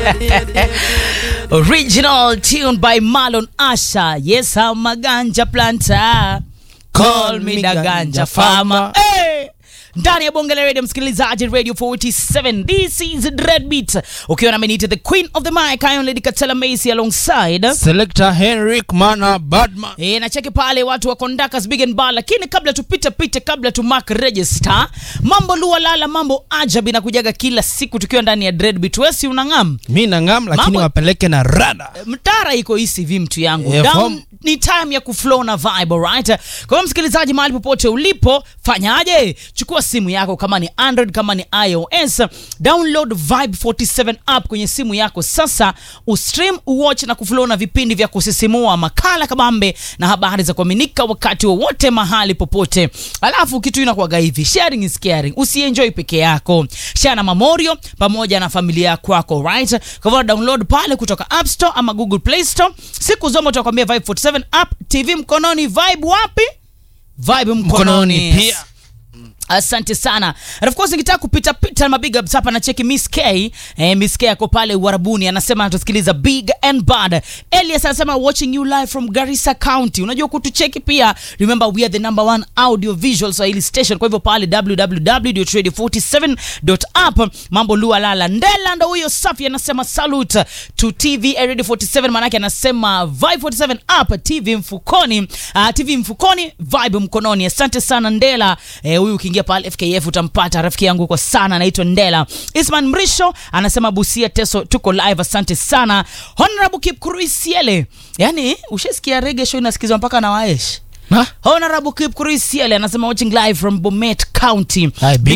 Original tune by Marlon Asha. Yes, I'm a ganja planter. Call me the ganja farmer. Hey! ndani ya bonge la radio msikilizaji radio 47 this is dreadbeat ukiwa nami niite the queen of the mic iron lady katela macy alongside Selector Henrik Mana Badman. E, na cheki pale watu wa Kondakas Big and Bar, lakini kabla tupite pite, kabla tu mark register, mambo lua lala, mambo ajabu inakujaga kila siku tukiwa ndani ya Dreadbeat. Wewe si unang'am Mi nang'am lakini Mambo- wapeleke na rada. mtara iko ECV mtu yangu Eh, Down, form- ni time ya kuflow na vibe right kwa hiyo msikilizaji mahali popote ulipo fanyaje chukua simu yako kama ni android kama ni ios download vibe 47 app kwenye simu yako sasa ustream uwatch na kuflow na vipindi vya kusisimua makala kabambe na habari za kuaminika wakati wowote mahali popote alafu kitu inakuwaga hivi sharing is caring usienjoy peke yako share na mamorio pamoja na familia kwako right kwa hivyo download pale kutoka app store ama google play store siku zote utakwambia vibe 47 app tv mkononi vibe wapi vibe mkononi, Mkononi pia. asante sana and of course nikitaka kupita pita na mabig ups hapa na cheki miss k eh, miss k ako pale uarabuni anasema anatusikiliza big and bad elias anasema watching you live from garissa county unajua kutucheki pia remember we are the number one audio visual swahili station kwa hivyo pale www.radio47.app mambo lua lala ndela ndo huyo safi anasema salute to tv radio 47 manake anasema vibe 47 app tv mfukoni uh, tv mfukoni vibe mkononi asante sana ndela eh, huyu ukiingia pale fkf utampata rafiki yangu kwa sana anaitwa ndela isman mrisho anasema busia teso tuko live asante sana honorable kipkuruisiele yani ushasikia rege show inasikizwa mpaka na waesh Ha? honorable kipkuruisiele anasema watching live from bomet county Hai, big